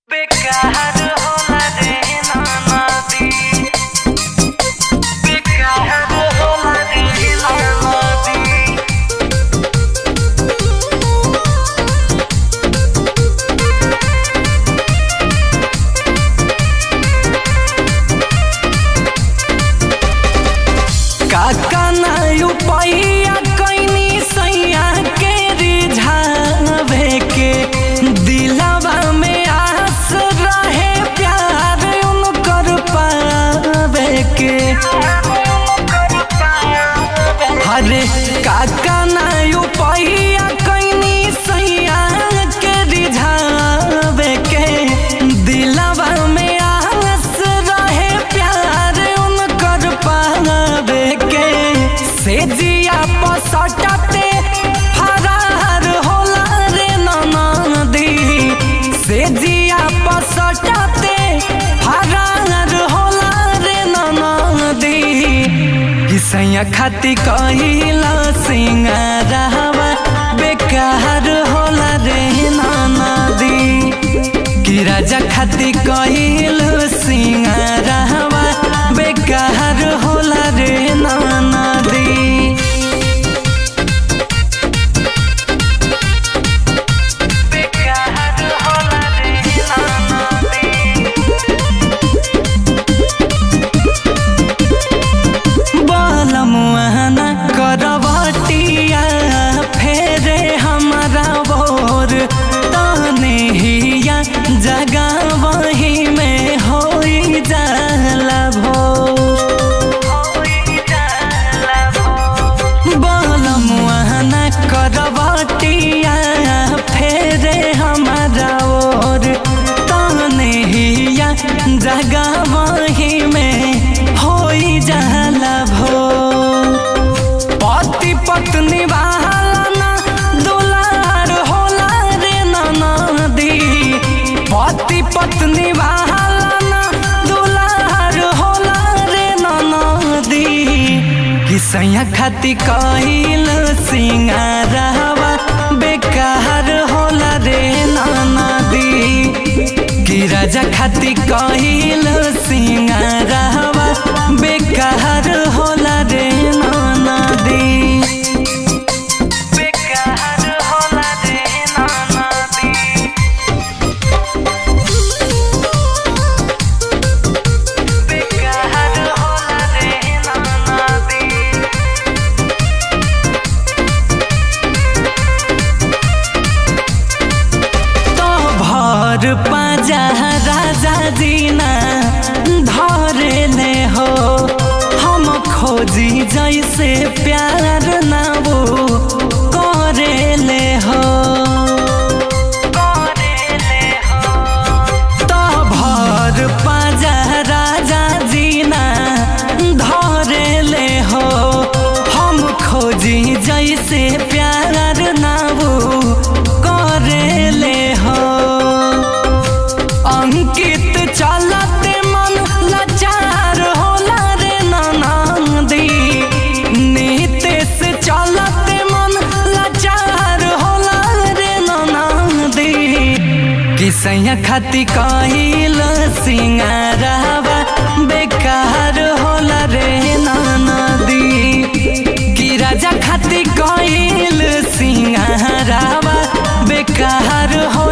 बेकार होला रे नदी बेकार होला रे नदी काका ना उपाया कैनी सैया के रिझावे के दिलवा में आस रहे प्यार उनकर पावे के हरे काका ना उपाया कैनी सैया के रिझावे के दिलवा में आस रहे प्यार उनकर पावे के से जिया पसटते फरार होला रे ननदी से जिया पसटते फरार होला रे ननदी किसैया खाती कहिला सिंगारवा बेकार होला रे ननदी कि राजा खाती कहिल सिंगारवा बेकार होला रे ननदी बेकार होला रे नदी बलमुआना करवटिया फेरे हमारा बोर तने हिया जगा वही में होई जाला भोर बलमुआना करवटिया फेरे हमारा ओर तने हिया जगा वही में होई जाला भोर पति पत्नी बहाना दुलार होला रे ननदी पति पत्नी बहाना दुलार होला रे ननदी किसैया खाती कहिल सिंगारवा बेकार होला रे ननदी कि राजा खाती कहिल सिंगारवा बेकार होला रे ननदी बेकार होला रे नदी बेकार होला रे नदी तो भर पाजा राजा जीना धरे ले हो हम खोजी जैसे प्यार ना वो करे ले हो करेले हो तो भर पाजा राजा जीना धरे ले हो हम खोजी जैसे प्यार ना वो करे ले हो अंकित चलते मन लाचार होला रे ननदी नीतेश चलते मन लाचार होला रे ननदी किसैया खाती कहिल सिंगारवा बेकार होला रे ननदी कि राजा खाती कहिल सिंगारवा बेकार होला